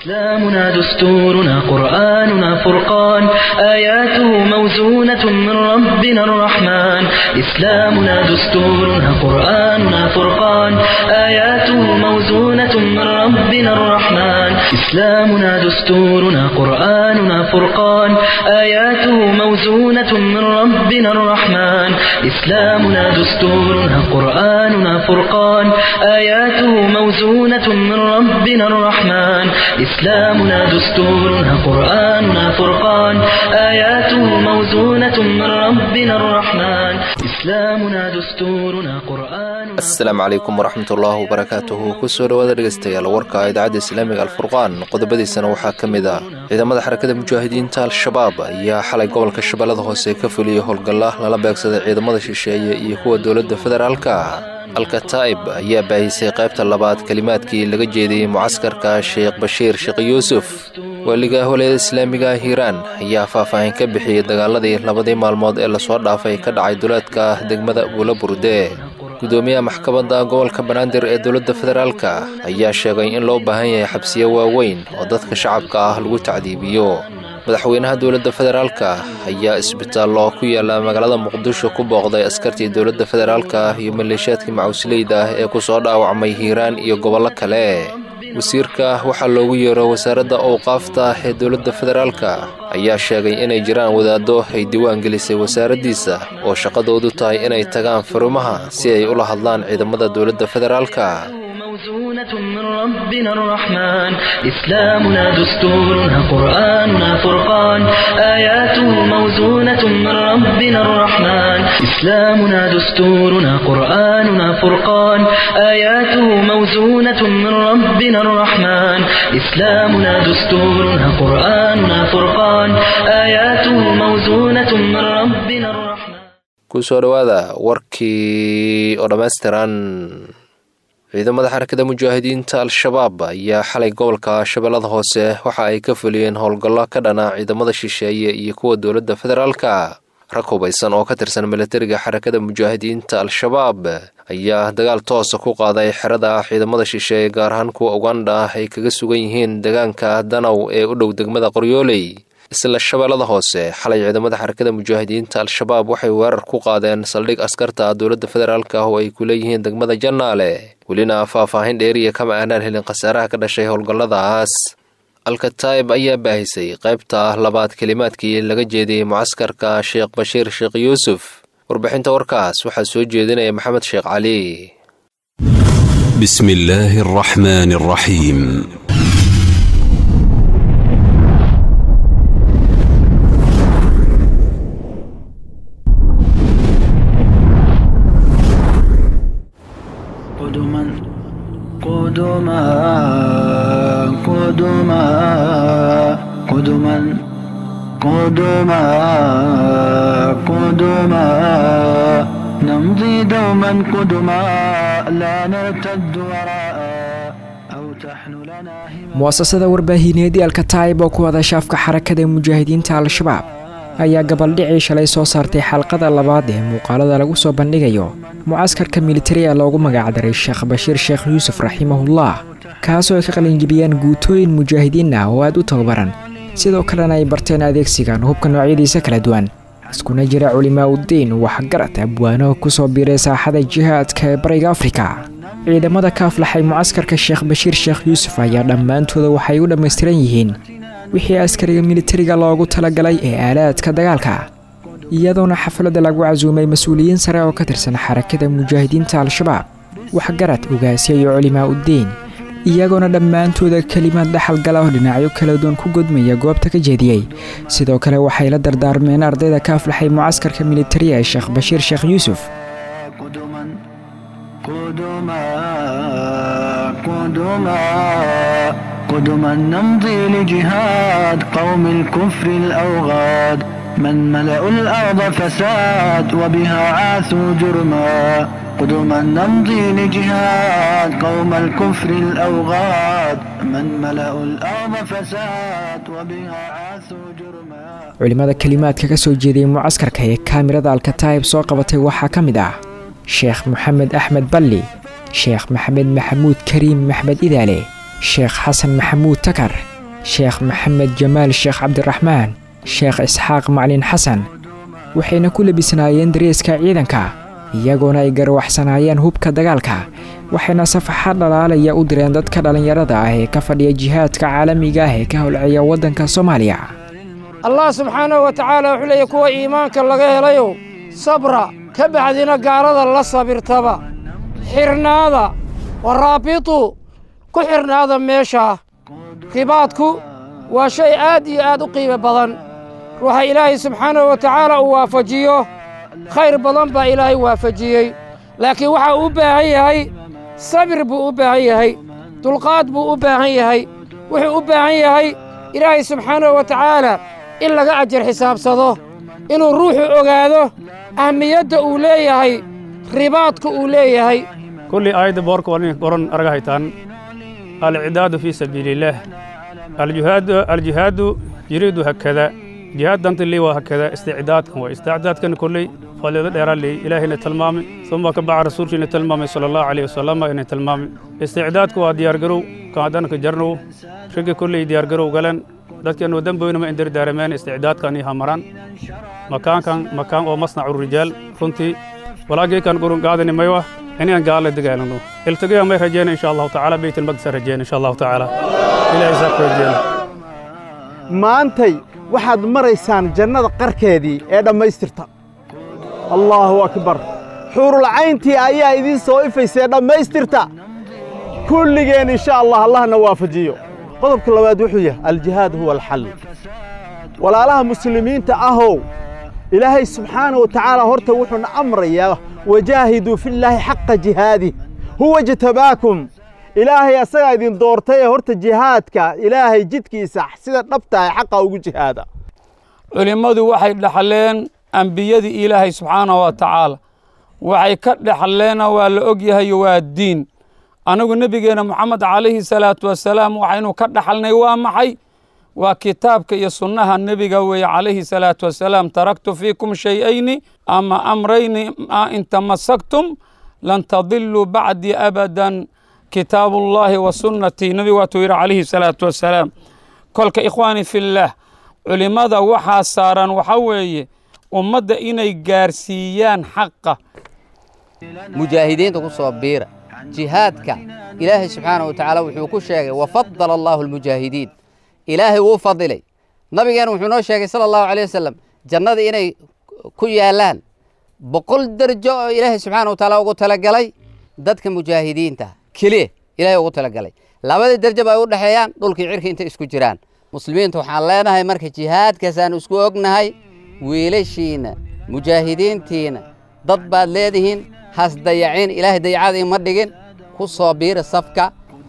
إسلامنا دستورنا قرآننا فرقان آياته موزونة من ربنا الرحمن إسلامنا دستورنا قرآننا فرقان آياته موزونة من ربنا الرحمن إسلامنا دستورنا قرآننا فرقان آياته موزونة من ربنا الرحمن إسلامنا دستورنا قرآننا فرقان آياته موزونة من ربنا الرحمن إسلامنا دستورنا قرآننا فرقان آياته موزونة من ربنا الرحمن إسلامنا دستورنا قرآننا asalaamu calaykum waraxmatullaahi wabarakaatuhu kusoo dhowaada dhegeystayaal warka idaacadda islaamiga alfurqaan qodobadiisana waxaa ka mid ah ciidamada xarakada mujaahidiinta al-shabaab ayaa xalay gobolka shabeellada hoose ka fuliyey howlgalla lala beegsaday ciidamada shisheeye iyo kuwa dowladda federaalka alkataa'ib ayaa baahisay qaybta labaad kelimaadkii laga jeediyey mucaskarka sheekh bashiir sheekh yuusuf waaliga howleyada islaamiga hiiraan ayaa faahfaahin ka bixiyey dagaaladii labadii maalmood ee lasoo dhaafay ka dhacay duleedka degmada buula burde gudoomiyaha maxkamadda gobolka banaadir ee dowladda federaalka ayaa sheegay in loo baahan yahay xabsiyo waaweyn oo dadka shacabka ah lagu tacdiibiyo madaxweynaha dowladda federaalka ayaa isbitaallo ku yaala magaalada muqdisho ku booqday askartii dowladda federaalka iyo maleeshiyaadkii macusleyda ah ee ku soo dhaawacmay hiiraan iyo gobollo kale wasiirka waxaa loogu yeero wasaaradda owqaafta ee dowladda federaalka ayaa sheegay inay jiraan wadaaddo ay diiwaan gelisay wasaaraddiisa oo shaqadoodu tahay inay tagaan farumaha si ay ula hadlaan ciidamada dowladda federaalka موزونة من ربنا الرحمن إسلامنا دستورنا قرآننا فرقان آياته موزونة من ربنا الرحمن إسلامنا دستورنا قرآننا فرقان آياته موزونة من ربنا الرحمن إسلامنا دستورنا قرآننا فرقان آياته موزونة من ربنا الرحمن kusoo dhowaada warkii oo dhammaystiran ciidamada xarakada mujaahidiinta al-shabaab ayaa xalay gobolka shabeellada hoose waxa ay ka fuliyeen howlgallo ka dhana ciidamada shisheeye iyo kuwa dowladda federaalka rag hubaysan oo ka tirsan milatariga xarakada mujaahidiinta al-shabaab ayaa dagaal toosa ku qaaday xerada ciidamada shisheeye gaar ahaan kuwa uganda ay kaga sugan yihiin deegaanka danaw ee u dhow degmada qoryooley isla shabeellada hoose xalay ciidamada xarakada mujaahidiinta al-shabaab waxay weerar ku qaadeen saldhig askarta dowladda federaalka oo ay ku leeyihiin degmada jannaale welina faahfaahin dheeriya kama aanaan helin khasaaraha ka dhashay howlgalladaas alkataa'ib ayaa baahisay qaybta labaad kelimaadkii laga jeediyey mucaskarka sheekh bashiir sheekh yuusuf warbixinta warkaas waxaa soo jeedinaya maxamed sheekh cali بسم الله الرحمن الرحيم قدما قدما قدما قدما قدما قدما نمضي دوما قدما لا نرتد وراء أو تحن لنا همم mu'asasada warbaahineedii alkataa'ib oo ku wada shaafka xarakada mujaahidiinta al-shabaab ayaa gabaldhicii shalay soo saartay xalqada labaad ee muuqaalada lagu soo bandhigayo mucaskarka militariga loogu magacdaray sheekh bashiir sheekh yuusuf raximahullah kaasoo ay ka qalinjibiyeen guutooyin mujaahidiin ah oo aad u tababaran sidoo kalena ay barteen adeegsigan hubka noocyadiisa kala duwan iskuna jira culimaa uddiin waxgarad abwaano kusoo biiray saaxada jihaadka ee bariga afrika ciidamada ka aflaxay mucaskarka sheekh bashiir sheekh yuusuf ayaa dhammaantooda waxay u dhammaystiran yihiin wixii askariga militariga loogu talagalay ee aalaadka dagaalka iyadoona xafladda lagu casuumay mas-uuliyiin sare oo ka tirsan xarakada mujaahidiinta al-shabaab waxgarad ogaasya iyo culimaa uddiin iyagoona dhammaantooda kelimaad dhaxal gala oo dhinacyo kala duwan ku godmaya goobta ka jeediyey sidoo kale waxay la dardaarmeen ardayda ka aflaxay mucaskarka militariga ee sheekh bashiir sheekh yuusuf قدما قدما قدما قدما نمضي لجهاد قوم الكفر الأوغاد من ملأوا الأرض فساد وبها عاثوا جرما قدما نمضي لجهاد قوم الكفر الأوغاد من ملأوا الأرض فساد وبها عاثوا جرما culimmada kelimaadka ka soo jeediyey mucaskarka ee kaamirada alkataa'ib soo qabatay waxaa ka mid ah sheekh moxamed axmed balli sheekh maxamed maxamuud kariim maxmed idaale sheekh xasan maxamuud takar sheekh maxamed jamaal sheekh cabdiraxmaan sheekh isxaaq maclin xasan waxayna ku labisnaayeen dareeska ciidanka iyagoona ay garwaxsanaayeen hubka dagaalka waxayna safaxad dhalaalaya u direen dadka dhallinyarada ah ee ka fadhiya jihaadka caalamiga ah ee ka howlceeya waddanka soomaaliya allah subxaanahu wa tacaala wuxuu leeyahy kuwa iimaanka laga helayow sabra ka bacdina gaalada la sabirtaba xirnaada waraabitu ku xirnaada meeshaa ribaadku waa shay aad iyo aad u qiimo badan ruuxa ilaahay subxaanahu wa tacaala uu waafajiyo khayr badan baa ilaahay waafajiyey laakiin waxaa u baahan yahay sabir buu u baahan yahay dulqaad buu u baahan yahay wuxuu u baahan yahay ilaahay subxaanahu wa tacaala in laga ajar xisaabsado inuu ruuxu ogaado ahmiyadda uu leeyahay ribaadka uu leeyahay كل آية بورك ورني قرن أرجعتان العداد في سبيل الله الجهاد الجهاد يريد هكذا جهاد دنت اللي وهكذا استعداد هو استعداد كان كل فلذا دير لي إلهي تلمام ثم كبع رسول تلمام صلى الله عليه وسلم إن تلمام استعداد كوا ديار جرو كادن كجرنو شق كل ديار جرو قالن dadka inuu damboyna ma indiri daarameen isticdaadkan iyo hamaraan makaankan makaan oo masnacu rijaal runtii walaagii kan gurun qaadani maywa inaan gaala dagaalano iltigaa may rajeyna insha allahu tacaala beytilmaqdis rajeyna insha allahu tacaala ilaahay saa ku rajeyna maantay waxaad maraysaan jannada qarkeedii ee dhammaystirta allaahu akbar xuurulcayntii ayaa idiin soo ifaysee dhammaystirta kulligeen insha allah allahna waafajiyo qodobka labaad wuxuu yahay aljihaad huwa alxal walaalaha muslimiinta ahow ilaahay subxaana wa tacaala horta wuxuuna amrayaa wajaahiduu fillaahi xaqa jihaadih huwa jtabaakum ilaahay asagaa idin doortay ee horta jihaadka ilaahay jidkiisa sida dhabtahay xaqa ugu jihaada culimmadu waxay dhexleen ambiyadii ilaahay subxaanahu wa tacaala waxay ka dhexleena waa la og yahay waa diin anigu nebigeenna moxamed calayhi salaatu wasalaam waxaynu ka dhaxalnay waa maxay waa kitaabka iyo sunnaha nebiga weeye calayhi salaatu wasalaam taraktu fiikum shay-ayni ama amrayni in tamasaktum lan tadiluu bacdii abadan kitaabu ullaahi wa sunnatii nebigu waatuu yidhi calayhi salaatu wasalaam kolka ikhwaani fillaah culimmada waxaa saaran waxa weeye ummadda inay gaarsiiyaan xaqa mujaahidiinta ku soo biira jihaadka ilaahay subxaanahu wa tacaala wuxuu ku sheegay wafadala allaahu almujaahidiin ilaahay wuu fadilay nabigeena wuxuu noo sheegay sala allahu caleyh wasalam jannada inay ku yaallaan boqol derjo oo ilaahay subxaana wa tacaala ugu talagalay dadka mujaahidiinta keliya ilaahay ugu talagalay labadii derjo ba ay u dhexeeyaan dhulkii cirka intay isku jiraan muslimiinta waxaan leenahay marka jihaadkaasaan isku ognahay wiilashiinna mujaahidiintiina dad baad leedihiin has dayacin ilaahay dayacada ima dhigin ku soo biira safka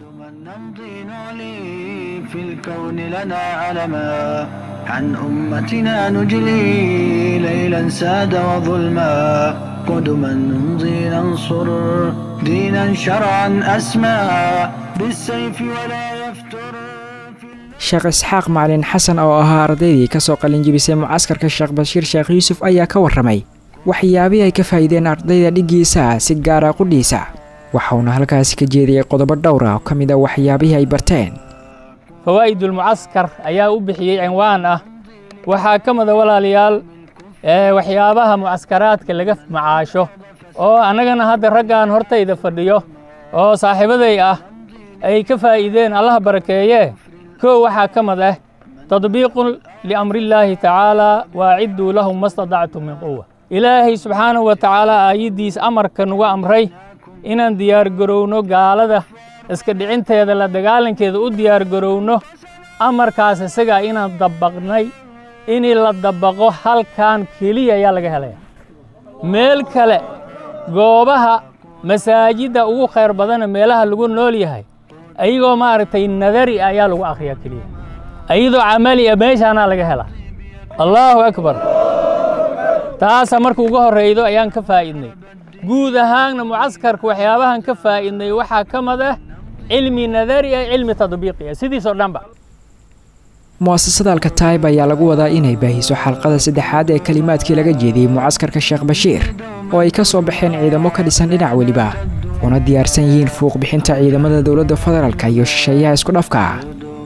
في الكون لنا علما عن أمتنا نجلي ليلا ساد وظلما قدما نمضي ننصر دينا شرعا أسمى بالسيف ولا يفتر sheekh isxaaq macalin xasan oo ahaa ardaydii ka soo qalinjibisay mucaskarka sheekh bashiir sheekh yuusuf ayaa ka warramay waxyaabihii ay ka faa'iideen ardayda dhiggiisa si gaara qudhiisa waxauna halkaasi ka jeediyey qodobo dhowr ah oo ka mid a waxyaabihii ay barteen fawaa'idulmucaskar ayaa u bixiyey cinwaan ah waxaa ka mida walaalayaal waxyaabaha mucaskaraadka laga macaasho oo annagana hadda raggan hortayda fadhiyo oo saaxiibaday ah ay ka faa'iideen allaha barakeeye kow waxaa ka mid ah tadbiiqun liamrillaahi tacaalaa waacidduu lahum mastadactum min quwa ilaahay subxaanahu wa tacaala aayaddiis amarka nugu amray inaan diyaargarowno gaalada iska dhicinteeda la dagaalankeeda u diyaargarowno amarkaas isagaa inaan dabaqnay inii la dabaqo halkan keliya ayaa laga helaya meel kale goobaha masaajidda ugu khayr badana meelaha lagu nool yahay ayagoo maaragtay nadari ayaa lagu akhriyaa keliya ayadoo camali a meeshaanaa laga helaa allaahu akbar taasa marka ugu horraydo ayaan ka faa'iidnay guud ahaanna mucaskarka waxyaabahan ka faa'iidnay waxaa ka mid ah cilmi nadari ah cilmi tadbiiqi ah sidiisoo dhanba mu'asasada alkataib ayaa lagu wadaa inay baahiso xalqada saddexaad ee kelimaadkii laga jeediyey mucaskarka sheekh bashiir oo ay ka soo baxeen ciidamo ka dhisan dhinac weliba una diyaarsan yihiin fuuq bixinta ciidamada dowladda federaalka iyo shisheeyaha isku dhafka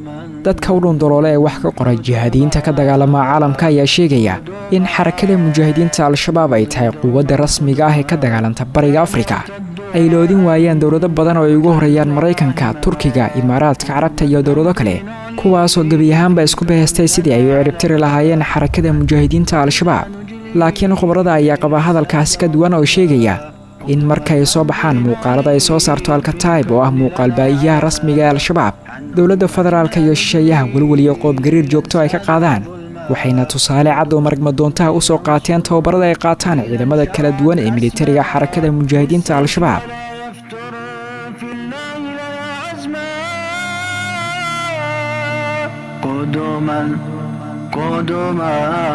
dadka u dhundoloole ee wax ka qoray jihaadiyiinta ka dagaalama caalamka ayaa sheegaya in xarakada mujaahidiinta al-shabaab ay tahay quwadda rasmiga ah ee ka dagaalanta bariga afrika ay loodin waayaan dowlado badan oo ay ugu horreeyaan maraykanka turkiga imaaraadka carabta iyo dowlado kale kuwaasoo gebi ahaanba isku bahaystay sidii ay u ciribtiri lahaayeen xarakada mujaahidiinta al-shabaab laakiin khubarada ayaa qaba hadalkaasi ka duwan oo sheegaya in markaay soo baxaan muuqaalada ay soo saarto alkataib oo ah muuqaal baa'iyaha rasmiga ee al-shabaab dowladda federaalka iyo shisheeyaha welwel iyo qoobgariir joogto ay ka qaadaan waxayna tusaale cad oo maragmadoontaha u soo qaateen tababarada ay qaataan ciidamada kala duwan ee militariga xarakada mujaahidiinta al-shabaab قدما قدما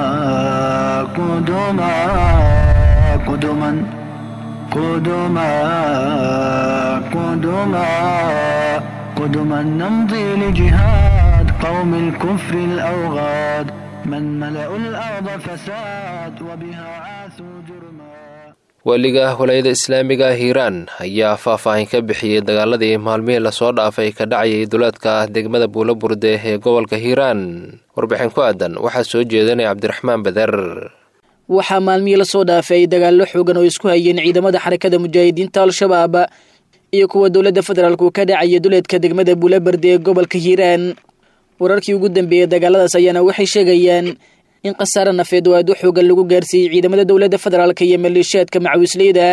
قدما قدما قدما قدما قدما نمضي لجهاد قوم الكفر الأوغاد من ملأوا الأرض فساد وبها عاثوا جرما weliga walaayada islaamiga ah hiiraan ayaa faahfaahin ka bixiyey dagaaladii maalmihii lasoo dhaafay ka dhacayay duleedka degmada buulaburde ee gobolka hiiraan warbixin ku aadan waxaa soo jeedanaya cabdiraxmaan bader waxaa maalmihii lasoo dhaafay dagaallo xoogan oo isku hayeen ciidamada xarakada mujaahidiinta al-shabaab iyo kuwa dowladda federaalku ka dhacaya duleedka degmada buulaberde ee gobolka hiiraan wararkii ugu dambeeyey dagaaladaas ayaana waxay sheegayaan in khasaare nafeed oo aad u xoogan lagu gaarsiiyey ciidamada dowladda federaalka iyo maleeshiyaadka macawisleyda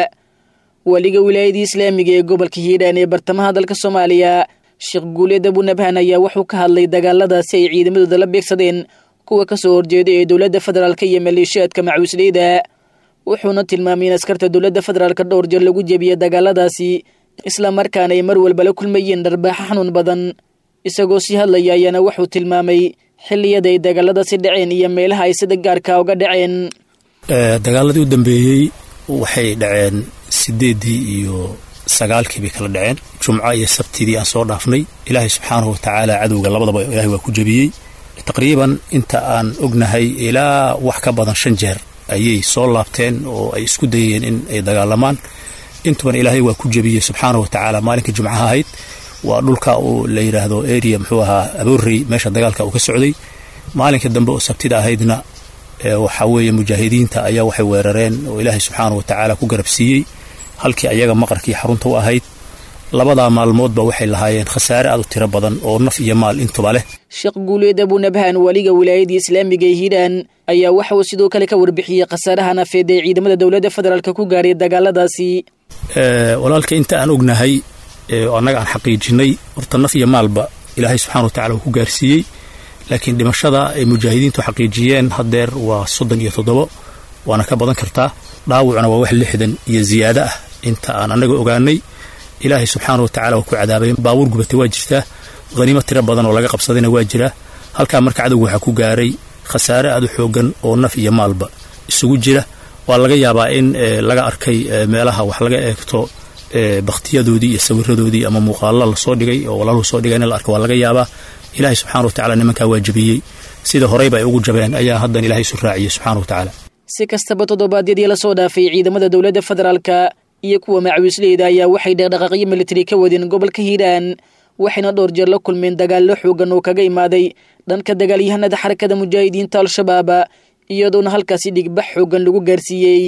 waliga wilaayadii islaamiga ee gobolka hiiraan ee bartamaha dalka soomaaliya sheekh guuleed abunabhan ayaa wuxuu ka hadlay dagaaladaasi ay ciidamadooda la beegsadeen kuwa ka soo horjeeda ee dowladda federaalka iyo maleeshiyaadka macawisleyda wuxuuna tilmaamay in askarta dowladda federaalka dhowr jeer lagu jebiyey dagaaladaasi isla markaana ay mar walba la kulmayeen dharbaaxo xanuun badan isagoo sii hadlaya ayaana wuxuu tilmaamay xilliyada ay dagaaladaasi dhaceen iyo meelaha ay sida gaarka uga dhaceen dagaaladii u dambeeyey waxay dhaceen sideeddii iyo sagaalkii bay kala dhaceen jumco iyo sabtidii aan soo dhaafnay ilaahay subxaanahu watacaala cadowga labadaba ilahay waa ku jebiyey taqriiban inta aan ognahay ilaa wax ka badan shan jeer ayay soo laabteen oo ay isku dayeen in ay dagaalamaan intuban ilaahay waa ku jebiyey subxaanahu watacaala maalinkai jumcaha ahayd waa dhulka uu la yidhaahdo area muxuu ahaa aboorey meesha dagaalka uu ka socday maalinka dambe oo sabtida ahaydna waxaa weeye mujaahidiinta ayaa waxay weerareen oo ilaahay subxaana wa tacaala ku garabsiiyey halkii ayaga maqarkii xarunta u ahayd labadaa maalmoodba waxay lahaayeen khasaare aad u tiro badan oo naf iyo maal intuba leh sheekh guuleed abunabhan waliga wilaayadii islaamiga ee hiiraan ayaa waxa uu sidoo kale ka warbixiyey khasaaraha nafeed ee ciidamada dowladda federaalk ku gaaray dagaaladaasi walaalka inta aan ognahay annaga aan xaqiijinay horta naf iyo maalba ilaahay subxana wa tacala uu ku gaarsiiyey laakiin dhimashada ay mujaahidiintu xaqiijiyeen haddeer waa soddon iyo toddobo waana ka badan kartaa dhaawacuna waa wax lixdan iyo ziyaado ah inta aan annaga ogaanay ilaahay subxaana wa tacala waa ku cadaabay baabuur gubatay waa jirtaa haniimo tiro badan oo laga qabsadayna waa jiraa halkaa marka cadowga waxaa ku gaaray khasaare aad u xoogan oo naf iyo maalba isugu jira waa laga yaabaa in laga arkay meelaha wax laga eegto bakhtiyadoodii iyo sawiradoodii ama muuqaalla lasoo dhigay oo walaaluhu soo dhigay in la arko waa laga yaabaa ilaahay subxana wa tacala nimankaa waa jebiyey sida horeyba ay ugu jabeen ayaa haddan ilaahay isu raaciyey subxana wa tacaala si kastaba toddobaadyadii lasoo dhaafay ciidamada dowladda federaalka iyo kuwa macawisleyda ayaa waxay dhaqdhaqaaqyo militari ka wadeen gobolka hiiraan waxayna dhowr jeer la kulmeen dagaallo xoogan oo kaga imaaday dhanka dagaalyahanada xarakada mujaahidiinta al-shabaab iyadoona halkaasi dhigbax xoogan lagu gaarsiiyey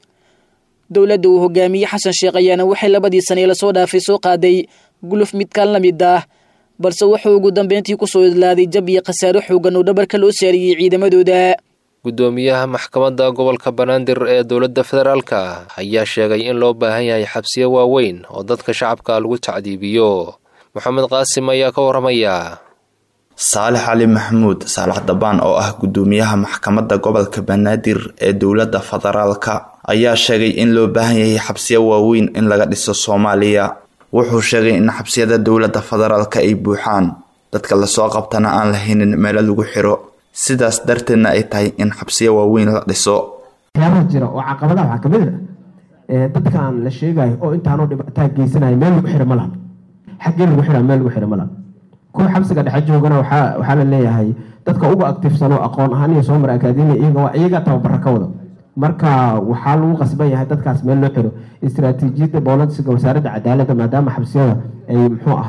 dowladda uu hogaamiyey xasan sheekh ayaana waxay labadii sanee lasoo dhaafay soo qaaday guluf midkaan la mid ah balse wuxuu ugu dambeyntii kusoo idlaaday jab iyo khasaaro xoogan oo dhabarka loo saariyey ciidamadooda gudoomiyaha maxkamadda gobolka banaadir ee dowladda federaalka ayaa sheegay in loo baahan yahay xabsiyo waaweyn oo dadka shacabka lagu tacdiibiyo moxamed qaasim ayaa ka warramaya saalex cali maxamuud saalax dabaan oo ah gudoomiyaha maxkamadda gobolka banaadir ee dowladda federaalka ayaa sheegay in loo baahan yahay xabsiyo waaweyn in laga dhiso soomaaliya wuxuu sheegay in xabsiyada dowladda federaalka ay buuxaan dadka lasoo qabtana aan lahaynin meelo lagu xiro sidaas darteedna ay tahay in xabsiyo waaweyn la dhiso waxyaabaha jira oo caqabadaha waxaa kamid a dadkan la sheegayo oo intaanoo dhibaataa geysanaya meel lagu xiro ma laha xaggee lagu xiraa meel lagu xiro ma laha kuwa xabsiga dhexe joogana waxaa waxaa la leeyahay dadka ugu aktifsano aqoon ahaan iyo soo mara akaademiya iyaga waa iyaga tababara ka wada marka waxaa lagu qasban yahay dadkaas meel loo xiro istaraatiijiyadda boolisiga wasaaradda cadaaladda maadaama xabsiyada ay muxuu ahay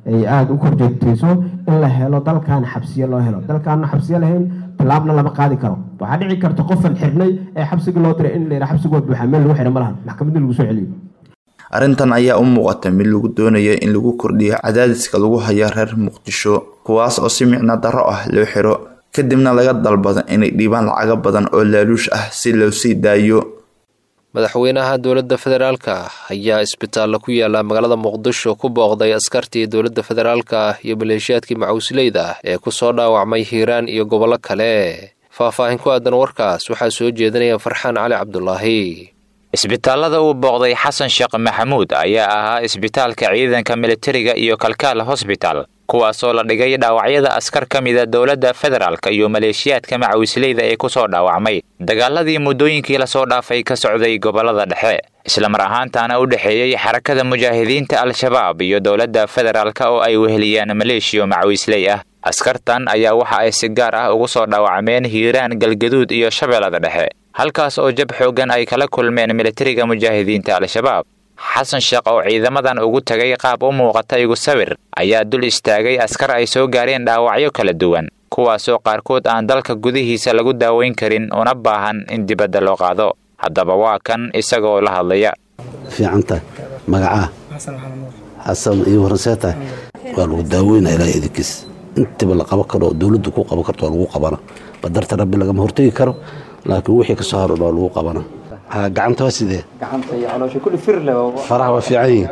ay aada u korjeegtayso in la helo dalkan xabsiyo loo helo dalkaana xabsiyo lahayn tallaabna lama qaadi karo waxaa dhici karta qofan xirnay ee xabsigii loo diray in la yidhaha xabsigu waa buuxaa meel lagu xira ma lahan maxkamadda lagu soo celiyo arrintan ayaa u muuqata mid lagu doonayo in lagu kordhiyo cadaadiska lagu hayo reer muqdisho kuwaas oo si micno darro ah loo xiro kadibna laga dalbado inay dhiibaan lacago badan oo laaluush ah si loo sii daayo madaxweynaha dowladda federaalka ayaa isbitaalla ku yaala magaalada muqdisho ku booqday askartii dowladda federaalka iyo maleeshiyaadkii macuusleyda ee ku soo dhaawacmay hiiraan iyo gobollo kale faahfaahin ku aadan warkaas waxaa soo jeedinaya farxaan cali cabdulaahi isbitaallada uu booqday xasan sheekh maxamuud ayaa ahaa isbitaalka ciidanka militariga iyo kalkaal hosbital kuwaasoo la dhigay dhaawacyada askar ka mida dowladda federaalk iyo maleeshiyaadka macawisleyda ee ku soo dhaawacmay dagaaladii muddooyinkii lasoo dhaafay ka socday gobollada dhexe islamar ahaantaana u dhexeeyey xarakada mujaahidiinta al-shabaab iyo dowladda federaalk oo ay weheliyaan maleeshiyo macawisley ah askartan ayaa waxa ay si gaar ah ugu soo dhaawacmeen hiiraan galgaduud iyo shabeellada dhexe halkaas oo jab xooggan ay kala kulmeen militariga mujaahidiinta al-shabaab xasan sheekh oo ciidamadan ugu tagay qaab u muuqata igu sawir ayaa dul istaagay askar ay soo gaareen dhaawacyo kala duwan kuwaasoo qaarkood aan dalka gudihiisa lagu daaweyn karin una baahan in dibadda loo qaado haddaba waa kan isagoo la hadlaya fiicanta magacaa xasan iyo waranseetahay waa lagu daaweynaa ilaa idinkiis intiba la qaban karo oo dowladdu ku qaban karto waa lagu qabana badarta rabbi lagama hortegi karo laakiin wixii ka soo haran waa lagu qabana gacanta waa sidee faraha waa fiican yihin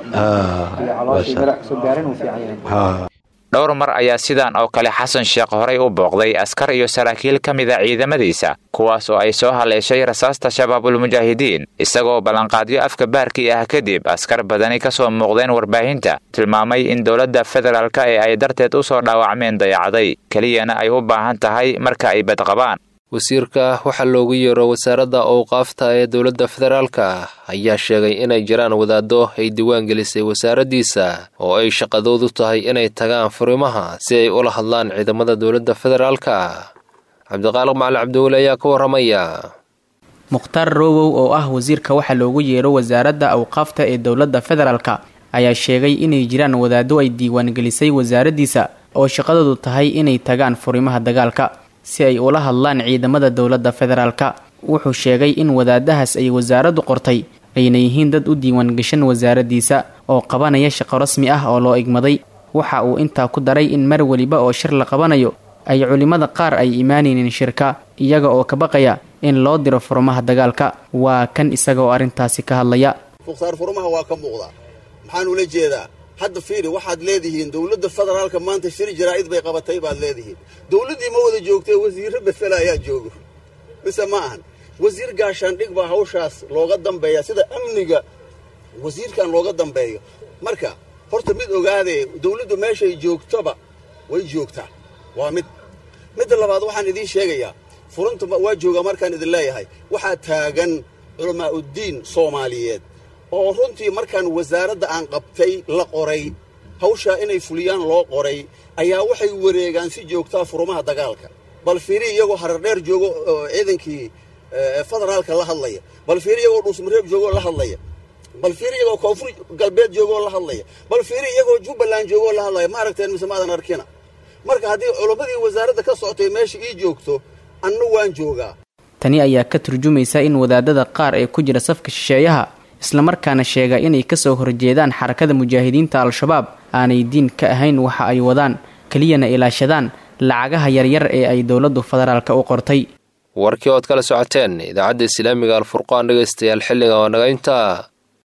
dhowr mar ayaa sidan oo kale xasan sheekh horay u booqday askar iyo saraakiil ka mida ciidamadiisa kuwaas oo ay soo haleeshay rasaasta shabaabulmujaahidiin isagoo ballanqaadyo afka baarkii ah kadib askar badani ka soo muuqdeen warbaahinta tilmaamay in dowladda federaalk ee ay darteed u soo dhaawacmeen dayacday keliyana ay u baahan tahay marka ay badqabaan wasiirka waxaa loogu yeero wasaaradda owqaafta ee dowladda federaalka ayaa sheegay inay jiraan wadaaddo ay diwaan gelisay wasaaraddiisa oo ay shaqadoodu tahay inay tagaan furimaha si ay ula hadlaan ciidamada dowladda federaalka cabdiqaaliq macali cabdiweli ayaa ka warramaya mukhtaar rowow oo ah wasiirka waxaa loogu yeero wasaaradda awqaafta ee dowladda federaalka ayaa sheegay inay jiraan wadaaddo ay diiwaangelisay wasaaraddiisa oo shaqadoodu tahay inay tagaan furimaha dagaalka si ay ula hadlaan ciidamada dowladda federaalka wuxuu sheegay in wadaadahaas ay wasaaraddu qortay ayna yihiin dad u diiwaangashan wasaaraddiisa oo qabanaya shaqo rasmi ah oo loo igmaday waxa uu intaa ku daray in mar weliba oo shir la qabanayo ay culimmada qaar ay imaanaynin shirka iyaga oo ka baqaya in loo diro furmaha dagaalka waa kan isaga oo arrintaasi ka hadlaya mukhtaar furmaha waa ka muuqdaa maxaan ula jeedaa hadda fiiri waxaad leedihiin dowladda federaalka maanta shir jaraa'id bay qabatay baad leedihiin dowladdii ma wada joogtee wasiirro befela ayaa jooga mise ma ahan wasiir gaashaandhig baa hawshaas looga dambeeya sida amniga wasiirkan looga dambeeyo marka horta mid ogaadee dowladdu meeshay joogtoba way joogtaa waa mid midda labaad waxaan idiin sheegayaa furunta waa joogaa markaan idin leeyahay waxaa taagan culamaa'uddiin soomaaliyeed oo runtii markaan wasaaradda aan qabtay la qoray hawshaa inay fuliyaan loo qoray ayaa waxay wareegaan si joogtaa furumaha dagaalka bal fiiri iyagoo harardheer joogo ciidankii federaalka la hadlaya bal fiiri iyagoo dhuusmareeb joogoo la hadlaya bal fiiri iyagoo koonfur galbeed joogoo la hadlaya bal fiiri iyagoo jubbaland joogoo la hadlaya ma aragteen mise maadan arkina marka haddii culammadii wasaaradda ka socotay meesha ii joogto anna waan joogaa tani ayaa ka turjumaysa in wadaadada qaar ee ku jira safka shisheeyaha islamarkaana sheega inay kasoo horjeedaan xarakada mujaahidiinta al-shabaab aanay diin ka ahayn waxa ay wadaan keliyana ilaashadaan lacagaha yaryar ee ay dowladdu federaalka u qortay warkii ood kala socoteen idaacadda islaamiga alfurqaan dhegaystayaal xilliga oo naga intaa